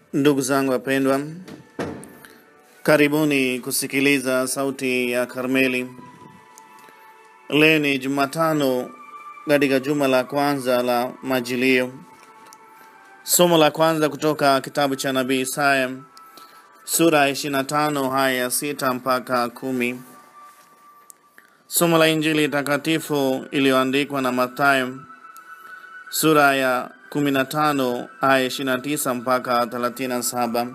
Ndugu zangu wapendwa, karibuni kusikiliza sauti ya Karmeli. Leo ni Jumatano katika juma la kwanza la Majilio. Somo la kwanza kutoka kitabu cha nabii Isaya sura ya 25 haya ya sita mpaka kumi. Somo la Injili takatifu iliyoandikwa na Mathayo sura ya 15 aya 29 mpaka 37.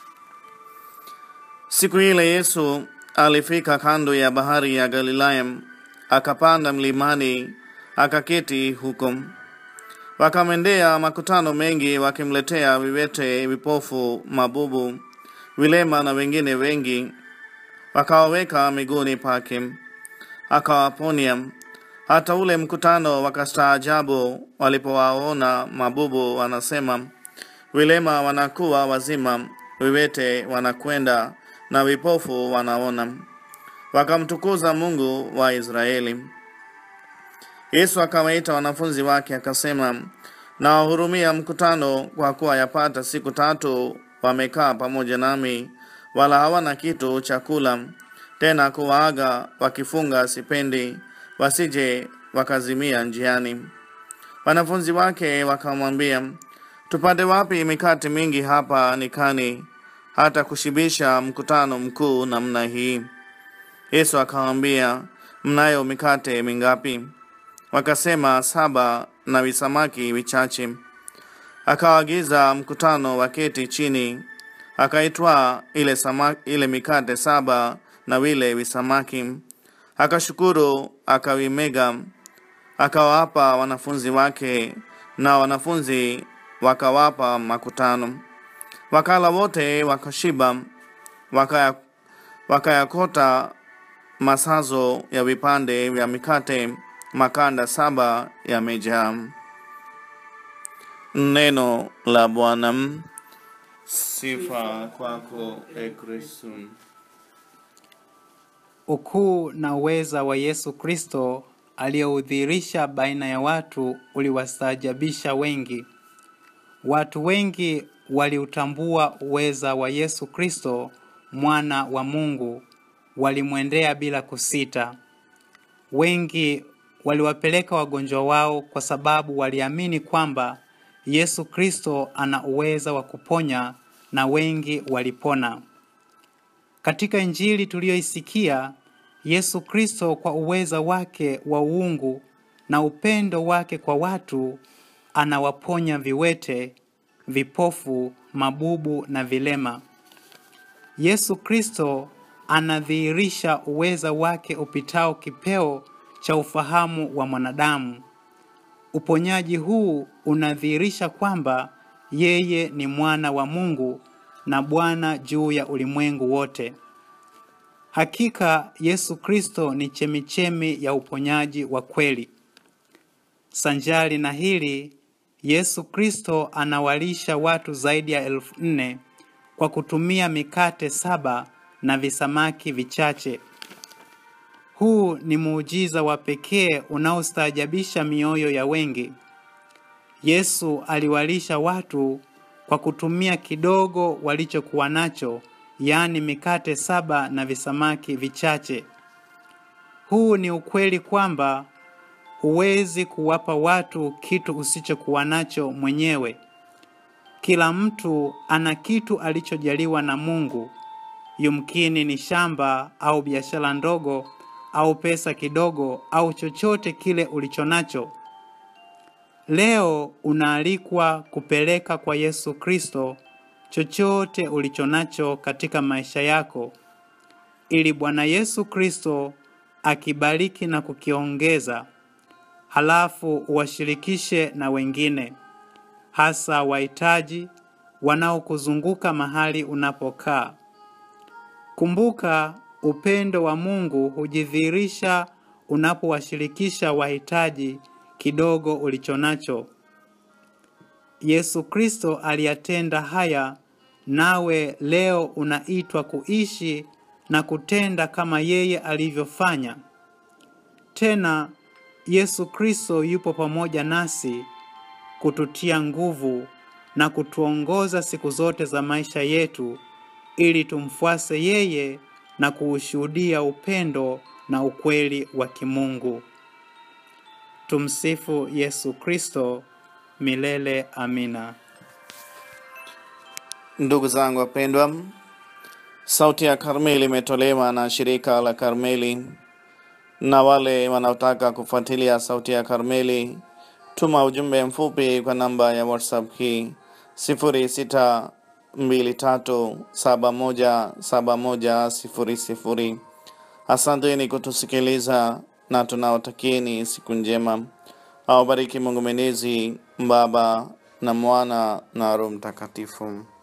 Siku ile Yesu alifika kando ya bahari ya Galilaya, akapanda mlimani, akaketi huko. Wakamwendea makutano mengi, wakimletea viwete, vipofu, mabubu, vilema na wengine wengi, wakawaweka miguuni pake, akawaponya. Hata ule mkutano wakastaajabu walipowaona mabubu wanasema, vilema wanakuwa wazima, viwete wanakwenda na vipofu wanaona. Wakamtukuza Mungu wa Israeli. Yesu akawaita wanafunzi wake akasema, nawahurumia mkutano, kwa kuwa yapata siku tatu wamekaa pamoja nami, wala hawana kitu cha kula. Tena kuwaaga wakifunga sipendi, wasije wakazimia njiani. Wanafunzi wake wakamwambia, tupate wapi mikate mingi hapa nikani, hata kushibisha mkutano mkuu namna hii? Yesu akawaambia, mnayo mikate mingapi? Wakasema, saba na visamaki vichache. Akawaagiza mkutano waketi chini, akaitwaa ile, sama- ile mikate saba na vile visamaki, akashukuru, akavimega, akawapa wanafunzi wake, na wanafunzi wakawapa makutano. Wakala wote wakashiba, wakaya- wakayakota masazo ya vipande vya mikate makanda saba yamejaa. Neno la Bwana. Sifa kwako e Kristo. Ukuu na uweza wa Yesu Kristo aliyoudhihirisha baina ya watu uliwastaajabisha wengi. Watu wengi waliutambua uweza wa Yesu Kristo, mwana wa Mungu, walimwendea bila kusita. Wengi waliwapeleka wagonjwa wao kwa sababu waliamini kwamba Yesu Kristo ana uweza wa kuponya na wengi walipona. Katika Injili tuliyoisikia, Yesu Kristo kwa uweza wake wa uungu na upendo wake kwa watu anawaponya viwete, vipofu, mabubu na vilema. Yesu Kristo anadhihirisha uweza wake upitao kipeo cha ufahamu wa mwanadamu. Uponyaji huu unadhihirisha kwamba yeye ni mwana wa Mungu na Bwana juu ya ulimwengu wote. Hakika Yesu Kristo ni chemichemi ya uponyaji wa kweli. Sanjari na hili, Yesu Kristo anawalisha watu zaidi ya elfu nne kwa kutumia mikate saba na visamaki vichache. Huu ni muujiza wa pekee unaostaajabisha mioyo ya wengi. Yesu aliwalisha watu kwa kutumia kidogo walichokuwa nacho, yaani mikate saba na visamaki vichache. Huu ni ukweli kwamba huwezi kuwapa watu kitu usichokuwa nacho mwenyewe. Kila mtu ana kitu alichojaliwa na Mungu. Yumkini ni shamba au biashara ndogo au pesa kidogo au chochote kile ulichonacho. Leo unaalikwa kupeleka kwa Yesu Kristo chochote ulichonacho katika maisha yako ili Bwana Yesu Kristo akibariki na kukiongeza, halafu uwashirikishe na wengine, hasa wahitaji wanaokuzunguka mahali unapokaa. Kumbuka, upendo wa Mungu hujidhihirisha unapowashirikisha wahitaji kidogo ulichonacho. Yesu Kristo aliyatenda haya, nawe leo unaitwa kuishi na kutenda kama yeye alivyofanya. Tena Yesu Kristo yupo pamoja nasi kututia nguvu na kutuongoza siku zote za maisha yetu ili tumfuase yeye na kuushuhudia upendo na ukweli wa kimungu. Tumsifu Yesu Kristo milele. Amina. Ndugu zangu wapendwa, Sauti ya Karmeli imetolewa na shirika la Karmeli, na wale wanaotaka kufuatilia Sauti ya Karmeli, tuma ujumbe mfupi kwa namba ya WhatsApp hii sifuri sita mbili tatu saba moja saba moja sifuri sifuri. Asanteni kutusikiliza na tunawatakieni siku njema. Awabariki Mungu Mwenyezi, Baba na Mwana na Roho Mtakatifu.